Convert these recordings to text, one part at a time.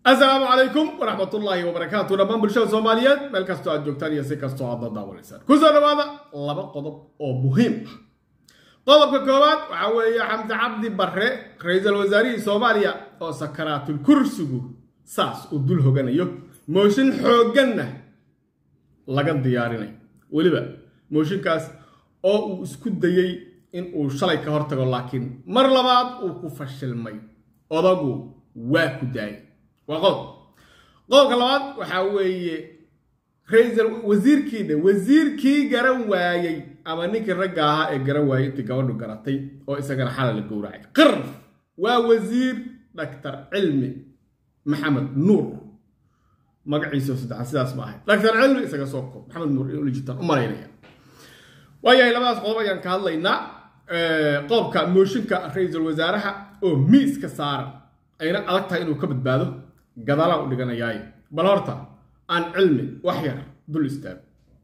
asalaamu calaykum waraxmatullaahi wabarakaatu dhammaan bulshada soomaaliyeed meel kastoo aad joogtaan iyo si kastoo aad dadaawanaysaan kusoo dhawaada laba qodob oo muhiim ah qodobka koowaad waxaa weeye xamse cabdi barre ra-iisul wasaarihii soomaaliya oo sakaraatul kursigu saas uu dul hoganayo mooshin xoogganna laga diyaarinayo weliba mooshinkaas oo uu isku dayey in uu shalay ka hortago laakiin mar labaad uu ku fashilmay odagu waa ku daayay waa qodob qodobka labaad waxaa weeye ra-iisal wasiirkiina wasiirkii garan waayey ama ninkii ragga ahaa ee garan waayey intii gabadhu garatay oo isagana xala la gowracay qirf waa wasiir dhaktar cilmi maxamed nuur magaciisa saddexaad sidaas ma ahay dhaktar cilmi isaga soo koob maxamed nuur in ula jirtaan u malaynaya waayahay labadaas qodob ayaan ka hadlaynaa qodobka mooshinka ra-iisul wasaaraha oo miiska saaran ayna adag tahay inuu ka badbaado gadaalaan u dhiganayaaye bal horta aan cilmi wax yar dul istaago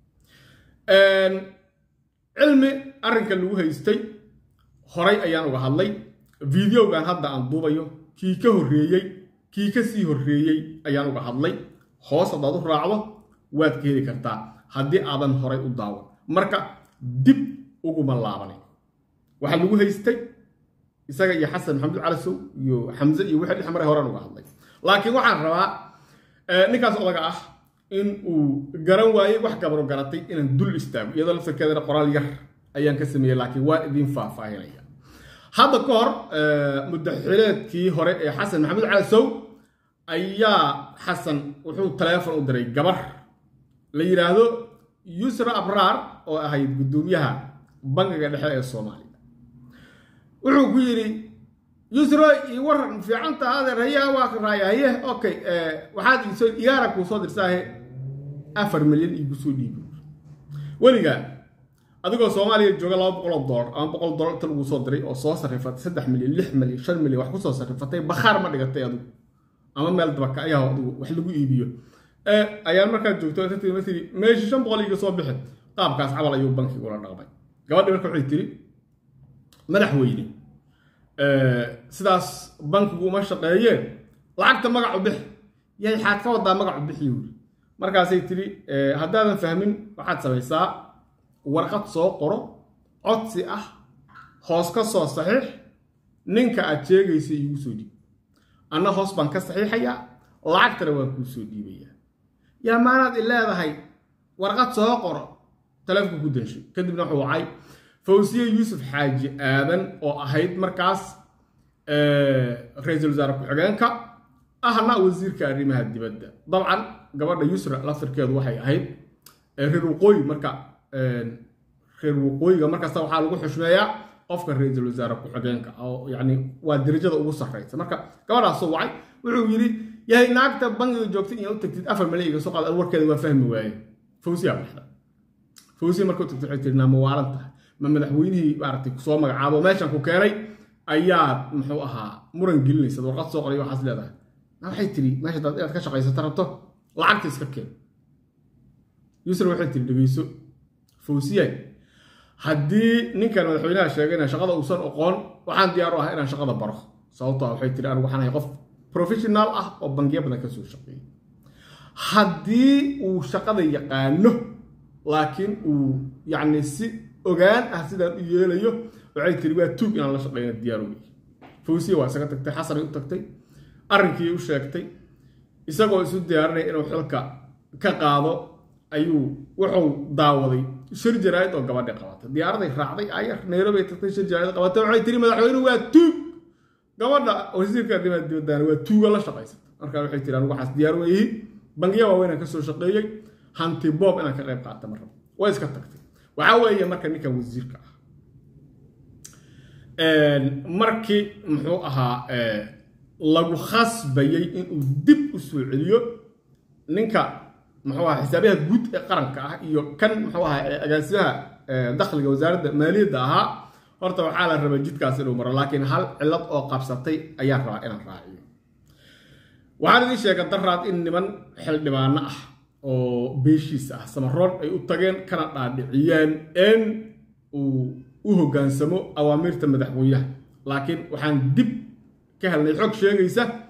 cilmi arrinka lagu haystay horay ayaan uga hadlay videogan hadda aan duubayo kii ka horreeyey kii ka sii horreeyey ayaan uga hadlay hoos haddaad u raacdo waad ka heli kartaa haddii aadan horay u daawan marka dib uguma laabanay waxaa lagu haystay isaga iyo xasan maxamed calasow iyo xamse iyo wixii dhex maray horaan uga hadlay laakiin waxaan rabaa ninkaas odaga ah in uu garan waayey wax gabaro garatay inaan dul istaago iyadoo laftarkeedana qoraal yar ayaan ka sameeyey laakiin waa idiin faahfaahinaya hadda ka hor mudaxileedkii hore ee xasan maxamed calasow ayaa xasan wuxuu taleefon u diray gabar la yidhaahdo yusra abraar oo ahayd guddoomiyaha bangiga dhexe ee soomaaliya wuxuu ku yidhi yusro io waran fiicanta adeer hayaha waa raaya haye okay waxaad iisoo igaara kuu soo dirsaahe afar milyan iigu soo dhiibi weligaa adigoo soomaaliya jooga laba boqoloo dolar ama boqol dolar inta lagu soo diray oo soo sarrifatay saddex milyan lix milyan shan milyan wax kusoo sarrifatay bakhaar ma dhigatay adigu ama meel dabaka ayaa adigu wax lagu iibiyo ayaan markaa joogto inta tii ma tiri meeshii shan boqol iiga soo bixin qaabkaas camal ayuu bankiga ula dhaqmay gabadhi marka waxay tiri madaxweyne sidaas bankigu uma shaqeeyeen lacagta magacu bix yay xaad ka wadaa magacu bixi yuri markaasay tiri haddaadan fahmin waxaad samaysaa warqad soo qoro codsi ah hoos ka soo saxiix ninka aad sheegaysa iigu soo dhiib anna hoos baan ka saxiixayaa lacagtana waan kuu soo dhiibayaa yaa maanaad i leedahay warqad soo qoro taleefku ku danshay kadibna wuxuu wacay fawsiye yuusuf xaaji aadan oo ahayd markaas ra-iisul wasaare ku-xigeenka ahna wasiirka arrimaha dibadda dabcan gabadha yusra laftirkeedu waxay ahayd reer waqooyi marka reer waqooyiga markasta waxaa lagu xushmeeyaa qofka ra-iisul wasaare ku-xigeenka oo yani waa darajada ugu sarreysa marka gabadhaasoo wacay wuxuu yidhi yahay naagta bangiga joogtay inaad u tagtid afar milyan iga soo qaad warkeeda waa fahmi waaye fawsiya baxda fawsiya marka u tagtid waxay tiri naa mawaalan tahay ma madaxweynihii maaragtay soo magacaabo meeshan ku keenay ayaad muxuu ahaa muran gelinaysa warqad soo qoray waxaas leedahay waxay tiri meesha dad inaad ka shaqaysato rabto lacagta iska keen yusra waxay tiri dhegeyso fawsiyay haddii ninkan madaxweynaha sheegayna shaqada uusan oqoon waxaan diyaar u ahaa inaan shaqada baro sababto ah waxay tiri anigu waxaan ahay qof professional ah oo bangiyo badan kasoo shaqeeyay haddii uu shaqada yaqaano laakiin uu yacni si ogaan ah sidaan u yeelayo waxay tiri waa tuug inaan la shaqeyna diyaar wey fawsiya waa isaga tagtay xasanay u tagtay arrinkii u sheegtay isagoo isu diyaarinaya inuu xilka ka qaado ayuu wuxuu daawaday shir jaraa'id oo gabadhi qabatay diyaaraday raacday ayar nairobi tagtay shir jaraa'id qabatay waxay tiri madaxweynuhu waa tuug gabadha wasiirka arrimaha dibaddaana waa tuuga la shaqaysata markaa waxay tiri anigu waxaas diyaar weyihiin bangiya waaweynaan ka soo shaqeeyey hanti boob inaan ka qayb qaata ma rabo way iska tagtay waxaa weeye marka ninkan wasiirka ah markii muxuu ahaa lagu khasbayey inuu dib u soo celiyo ninka muxuu ahaa xisaabiyaha guud ee qaranka ah iyo kan muxuu ahaa agaasimaha dakhliga wasaaradda maaliyadda ahaa horta waxaa la rabaa jidkaas inuu maro laakiin hal cillad oo qabsatay ayaan rabaa inaan raaciyo waxaan idiin sheega daraad in niman xildhibaano ah oo beeshiisa ah samaroon ay u tageen kana dhaadhiciyeen in uu u hoggaansamo awaamiirta madaxweynaha laakiin waxaan dib ka helnay xog sheegaysa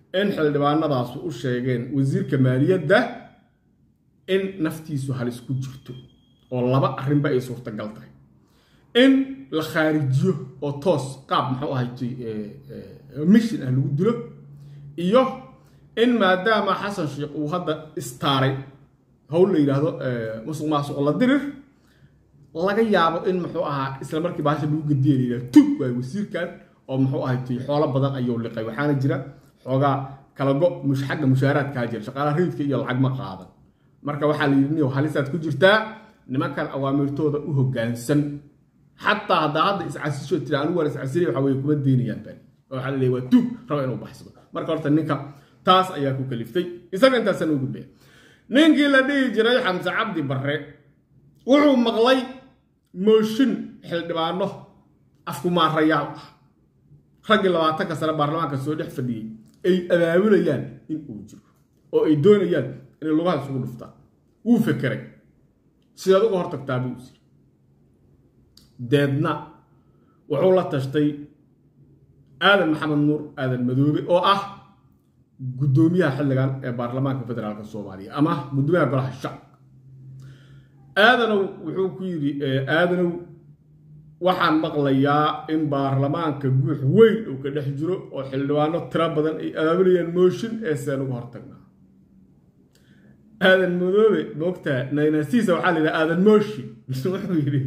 in xildhibaanadaasu u sheegeen wasiirka maaliyadda in naftiisu halis ku jirto oo laba arrinba ay suurtagal tahay in la khaarijiyo oo toos qaab muxuu ahaytay mission ah lagu dilo iyo in maadaama xasan sheekh uu hadda istaaray howl la yidhaahdo musuq maasuq la dirir laga yaabo in muxuu ahaa isla markii baasha lagu gediya la yidhahdo tug waay wasiirkan oo muxuu ahaytay xoolo badan ayuu liqay waxaana jira xoogaa kalago xagga mushaaraadkaa jira shaqaalaha rayidka iyo lacag ma qaadan marka waxaa la yidhi niyow halisaad ku jirtaa nimankan awaamirtooda u hoggaansan xataa haddaa hadda iscasisho tira anigu waan iscasilay waxa weye kuma deynayaan bani oo waxaa la leeyahay waa tuug raba inuu baxsado marka horta ninka taas ayaa ku kaliftay isaga intaasaan u gudbaya ninkii la dhihi jiray xamse cabdi barre wuxuu maqlay mooshin xildhibaano afkumaarayaal ah raggii labaatanka sane baarlamaanka soo dhex fadhiyey ay abaabulayaan in uu jiro oo ay doonayaan inay lugaha isugu dhuftaan wuu fekeray sidaad uga hortagtaa buu is yiri deedna wuxuu la tashtay aadan maxamed nuur aadan madoobe oo ah guddoomiyaha xilligan ee baarlamaanka federaalk soomaaliya ama guddoomiyaha golaha shacabka aadanow wuxuu ku yidhi aadanow waxaan maqlayaa in baarlamaanka guux weyn uu ka dhex jiro oo xildhibaano tiro badan ay abaabulayaan mooshin ee seen uga hortagnaa aadan madoobe moogtaa naynasiisa waxaa la yidhaha aadan mooshin wuxuu yidhi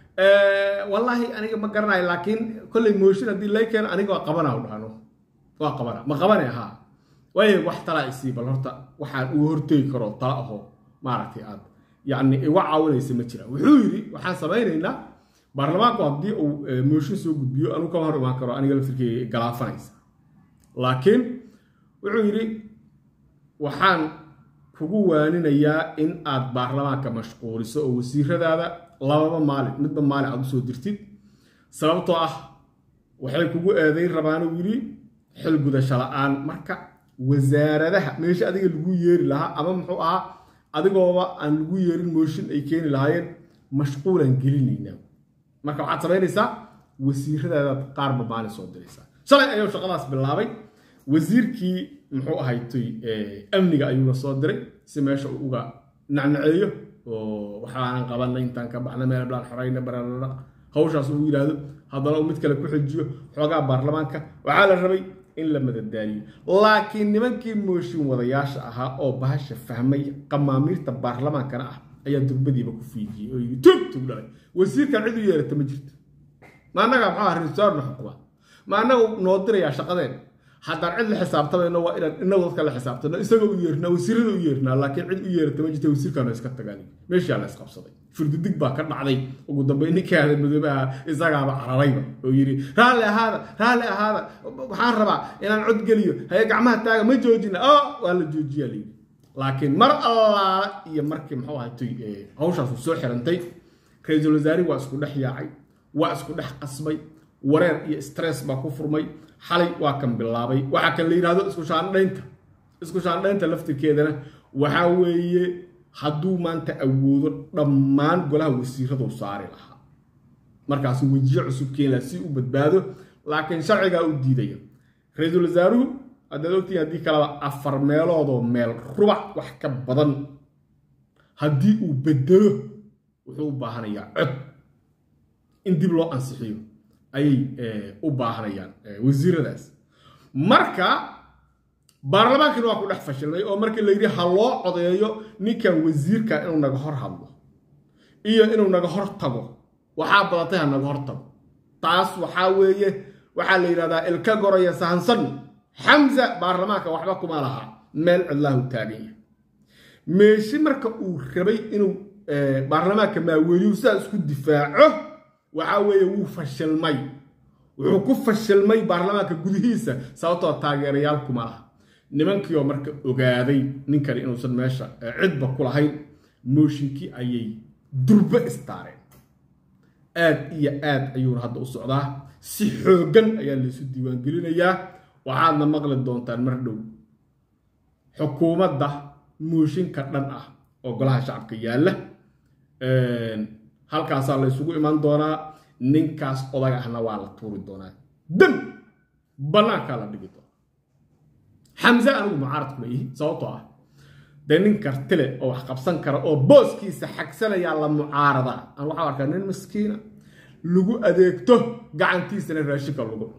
wallaahi aniga ma garanayo laakiin kolley mooshin haddii lay keeno aniga waa qabana u dhahno waa qabana ma qabane ahaa waayo wax talaa isii bal horta waxaan uga hortegi karo tala aho maaragtay aad yacni iga caawinaysa ma jiraan wuxuu yidhi waxaan samaynaynaa baarlamaanku haddii uu mooshin soo gudbiyo anuu kama hor imaan karo aniga laftirkeyga galaafanaysa laakiin wuxuu yidhi waxaan kugu waaninayaa in aad baarlamaanka mashquuliso oo wasiiradaada lababa maalin midba maalin aad usoo dirtid sababtoo ah waxay kugu eedayn rabaanuu yidhi xil gudasho la-aan marka wasaaradaha meesha adiga lagu yeeri lahaa ama muxuu ahaa adigooba aan lagu yeerin mooshin ay keeni lahaayeen mashquulaan gelinaynaa marka waxaad samaynaysaa wasiiradaadaad qaarba maalin soo diraysaa shalay ayuu shaqadaas bilaabay wasiirkii muxuu ahaytay amniga ayuuna soo diray si meesha uu uga nacnaceeyo oo waxaanan qabanay intaan ka baxna meel blaan xorayna bararara hawshaas uu yidhaahdo haddana uu mid kale ku xejiyo xoogaa baarlamaanka waxaa la rabay in la madadaaliyo laakiin nimankii mooshin wadayaasha ahaa oo bahasha fahmay qamaamiirta baarlamaankana ah ayaa durbadiiba ku fiijiyey oo yidhi tug tug dhalay wasiirkan cid u yeerata ma jirto ma annaga muxuu aha risaarna xukuma ma annaga noo dirayaa shaqadeen haddaan cid la xisaabtamayno waa inaan inagu dadka la xisaabtano isagoo u yeernaa wasiirada u yeernaa laakiin cid u yeerata ma jirta wasiirkaanu iska tagaan meeshaa la isqabsaday furdidig baa ka dhacday ugu dambeyn ninkii aada madoobaha isagaaba cararayba oo yidhi raalli ahaada raalli ahaada waxaan rabaa inaan cod geliyo haye gacmaha taaga ma joojina o waa la joojiyaa layidhi laakiin mar allaala iyo markii muxuu ahatay hawshaasu soo xirantay ra-iisul wasaarihi waa isku dhex yaacay waa isku dhex qasbay wareer iyo stress baa ku furmay xalay waa kan bilaabay waxaa kan la yidhahdo isku shaandhaynta isku shaandhaynta laftirkeedana waxaa weeye hadduu maanta awoodo dhammaan golaha wasiiraduu saari lahaa markaasuu wejiyo cusub keenlaa si u badbaado laakiin sharcigaa u diidaya ra-iisul wasaaruhu haddaad ogtihiin haddii kaleba afar meeloodoo meel rubac wax ka badan haddii uu bedelo wuxuu u baahanayaa cod in dib loo ansixiyo ayay u baahanayaan wasiiradaas marka baarlamaankina waa ku dhex fashilmay oo markii la yidhi ha loo codeeyo ninkan wasiirka inuu naga hor hadlo iyo inuu naga hor tago waxaa badatay ha naga hor tago taas waxaa weeye waxaa la yidhahdaa ilka goraya sahansan xamza baarlamaanka waxba kuma laha meel cidlaahu taagan yahay meeshi marka uu rabay inuu baarlamaanka maaweeliyu sidaas isku difaaco waxaa weeye wuu fashilmay wuxuu ku fashilmay baarlamaanka gudihiisa sababtoo taageerayaal kuma laha nimankiioo marka ogaaday ninkani inuusan meesha cidba ku lahayn mooshinkii ayay durbe istaareen aad iyo aad ayuuna hadda u socdaa si xooggan ayaa laysu diiwaangelinayaa waxaadna maqli doontaan mar dhow xukuumadda mooshinka dhan ah oo golaha shacabka yaalla halkaasaa la ysugu iman doonaa ninkaas odag ahna waa la tuuri doonaa dam bannaankaa la dhigi doona xamse anigu mucaarad kuma ihi sababtoo ah dee nin kartile oo wax qabsan kara oo booskiisa xagsanayaa la mucaarada aan waxaa arkaa nin miskiina lagu adeegto gacantiisana raashinka lagu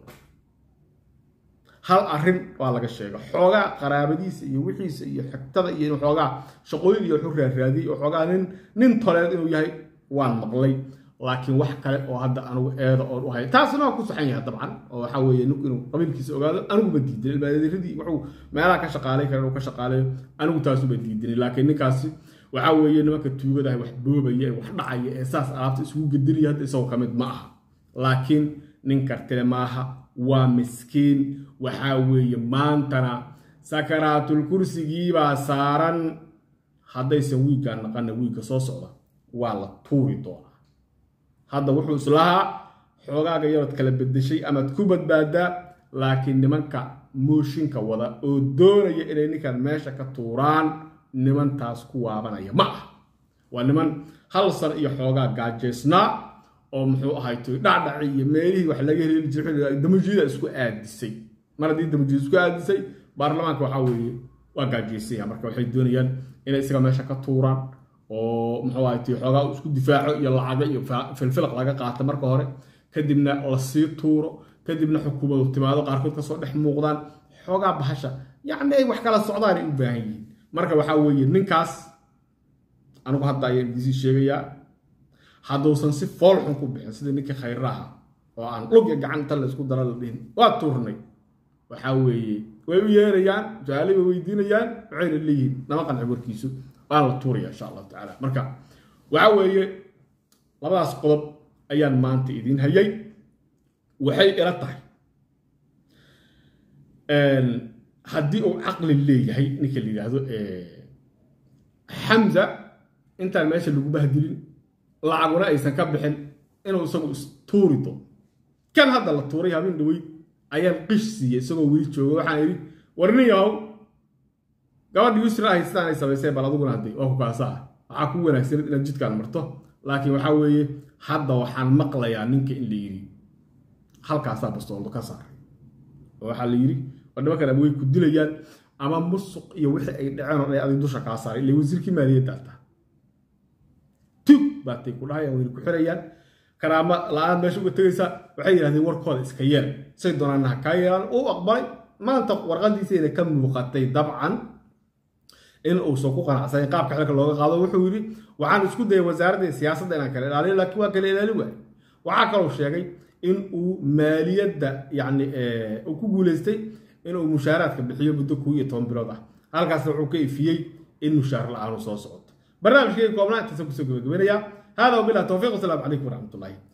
hal arrin waa laga sheega xoogaa qaraabadiisa iyo wixiisa iyo xigtada iyo xoogaa shaqooyin iyo wuxuu raaraadiyey oo xoogaa nin nin toleed inuu yahay waan maqlay laakiin wax kale oo hadda anigu eeda oon u hay taasina waa ku saxan yahay dabcan oo waxaa weeye ninku inuu qabiilkiisa ogaado aniguba diidan ilmaadiradii wuxuu meelaha ka shaqaalay kara inuu ka shaqaalayo anigu taasuba diidanay laakiin ninkaasi waxaa weeye nimanka tuugadaha wax boobaya ee wax dhacaya ee saas alaabta isugu gedinaya hadda isagoo ka mid ma aha laakiin nin kartile maaha waa miskiin waxaa weeye maantana sakaraatul kursigiibaa saaran haddaysan wiiggaan naqana wiigga soo socda waa la tuuri doonaa hadda wuxuu islahaa xoogaaga yarood kala bedeshay amaad ku badbaadaa laakiin nimanka mooshinka wada oo doonaya inay ninkan meesha ka tuuraan nimantaas ku waabanaya ma ah waa niman hal san iyo xoogaa gaajeysnaa oo muxuu ahayto dhacdhaci iyo meelihii wax laga heli jiray damajiida isku aadisay mar haddii damajiida isku aadisay baarlamaanka waxaa weeye waa gaajeysaya marka waxay doonayaan inay isaga meesha ka tuuraan oo muxuu ahayto xoogaa isku difaaco iyo lacago iyo filfilaq laga qaato marka hore kadibna lasii tuuro kadibna xukuumadu timaado qaarkood kasoo dhex muuqdaan xoogaa bahasha yacni ay wax kala socdaanay u baahan yihiin marka waxaa weeye ninkaas anigu hadda ayaan idiisii sheegayaa hadduusan si fool xun ku bixin sidii ninkii khayraha oo aan dhugya gacanta la isku dara la dhihin waa tuurnay waxaa weeye way u yeerayaan su-aalay way weydiinayaan waxayna leeyihiin nama qanci warkiisu waana la tuuraya insha allahu tacaala marka waxaa weeye labadaas qodob ayaan maanta idiin hayay waxay ila tahay haddii uu caqli leeyahay ninka la yidhaahdo xamza intaan meesha lagu bahdilin lacaguna aysan ka bixin inuu isagu istuuri doono kan hadda la tuuray habeen dhaweyd ayaan qish siiyey isagoo weli jooga waxaan idhi warnin yahow gabadha yusra ahayd sidaan ay samayseen bal adiguna hadday waa ku kaasa ah waxaa ku wanaagsanid inaad jidkaan marto laakiin waxaa weeye hadda waxaan maqlayaa ninka in la yidhi halkaasaa bastooldo ka saaray oo waxaa la yidhi war nimankan ama way ku dilayaan ama musuq iyo wixii ay dhaceen oo dhan adig dusha kaa saaray ilaa wasiirkii maaliyadda ata tug baatay ku dhahayaan wayna ku xirayaan karaama la-aan meesha uga tegaysaa waxay yidhahdeen warkooda iska yeel say doonaana ha kaa yeelaan uu aqbalay maanta warqadiisayna ka muuqatay dabcan in uusan ku qanacsanin qaabka xilka looga qaado wuxuu yidhi waxaan isku dayay wasaaradda siyaasadda inaan kala ilaaliyo laakiin waa kala ilaali waay waxaa kaloo sheegay in uu maaliyadda yacni uu ku guulaystay inuu mushaaraadka bixiyo muddo kuu iyo toban bilood ah halkaasna wuxuu ka ifiyey in mushaar la-aanu soo socoto barnaamijkayga koobnaa intaasa kusoo gabagabanayaa hada wabilah towfiiq wasalaamu calaykum waraxmat ullahi